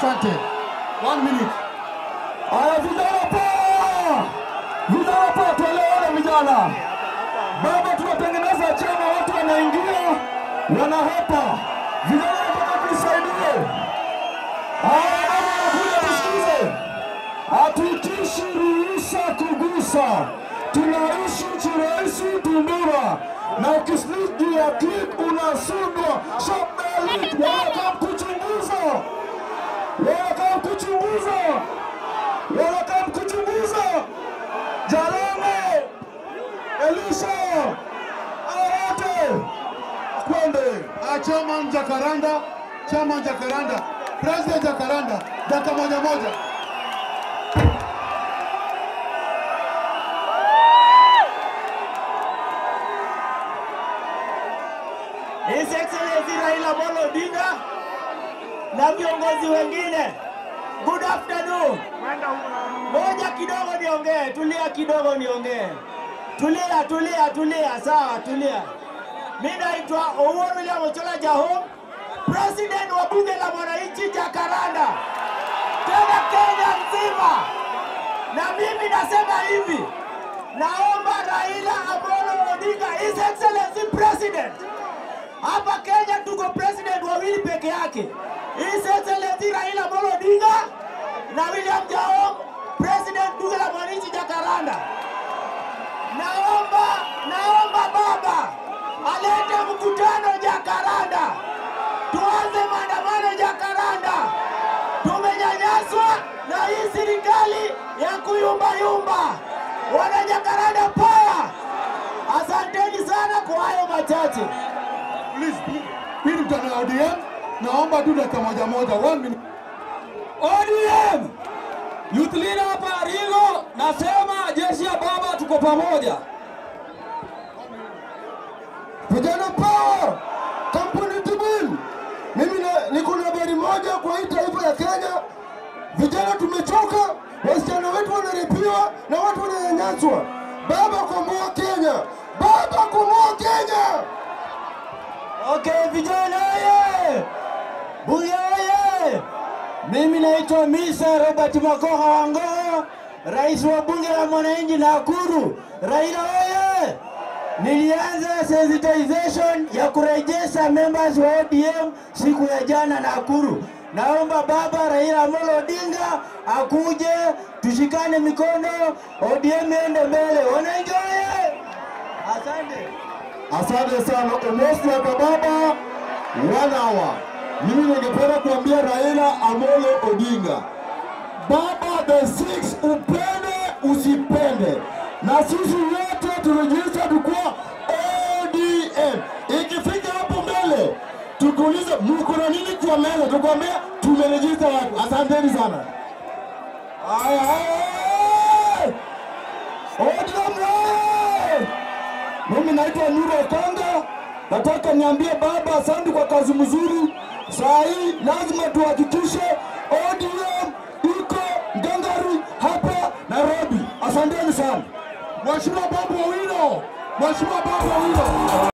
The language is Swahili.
Asante. One minute. Aya, vijana poa, vijana poa, tuelewane vijana. Baba, tunatengeneza chama, watu wanaingia wanahepa. Vijana nataka tusaidie. Aya, baba, nakuja tusikize. Hatuitishi ruhusa kugusa, tunaishi chirahisi Tundura, na ukislik juu ya click unasundwa. Shabalit wanataka kuchunguza, wanataka kuchunguza, wanataka kuchunguza. Jalame, Elisha, Arate, Kwende, Ah, Chairman Jacaranda, Chairman Jacaranda, President Jacaranda, dakika moja moja. His Excellency Raila Amolo Odinga na viongozi wengine. Good afternoon. Moja kidogo niongee, tulia kidogo niongee. Tulia, tulia, tulia, sawa, tulia. Mimi naitwa Owuor William Ochola Jahom, President wa bunge la mwananchi Jakaranda, tena Kenya nzima. Na mimi nasema hivi, naomba Raila Amolo Odinga, His Excellency President, hapa Kenya tuko president wawili peke yake, His Excellency Raila Amolo Odinga na William Jaom, president bunge la mwananchi Jakaranda. Naomba, naomba baba alete mkutano Jakaranda, tuanze maandamano Jakaranda. Tumenyanyaswa na hii serikali ya kuyumbayumba. Wana Jakaranda power! Asanteni sana kwa hayo machache. Please, please. Hii ni mkutano ya ODM. Naomba tu dakika moja moja. One minute. ODM, youth leader hapa Rigo, nasema jeshi ya baba tuko pamoja. Vijana power, kampuni Tibin. Mimi na- niko na habari moja kwa hii taifa ya Kenya. Vijana tumechoka, wasichana wetu wanarepiwa na watu wananyanyaswa. Baba komboa Kenya, baba komboa Kenya. Okay, vijana oye! Bunge oye! Mimi naitwa Misa Robert Makoha Wangoo, rais wa bunge la mwananchi Nakuru. Raila oye! Nilianza sensitization ya kurejesha members wa ODM siku ya jana Nakuru. Naomba baba Raila Amolo Odinga akuje, tushikane mikono, ODM iende mbele. Wananchi oye! Asante. Asante sana Omosi ya baba wanawa. Mimi ningependa kuambia Raila Amolo Odinga, baba the six, upende usipende, na sisi wote turejista tukua ODM. Ikifika hapo mbele tukuulize mko na nini kwa meza, tukwambia tumerejista watu. Asanteni sana. Aya, aya. ODM rai! Mimi naitwa Nuru Okanga, nataka niambie baba asante kwa kazi mzuri. Saa hii lazima tuhakikishe ODM iko ngangari hapa Nairobi. Asanteni sana. Mheshimiwa Babu Owino, Mheshimiwa Babu Owino.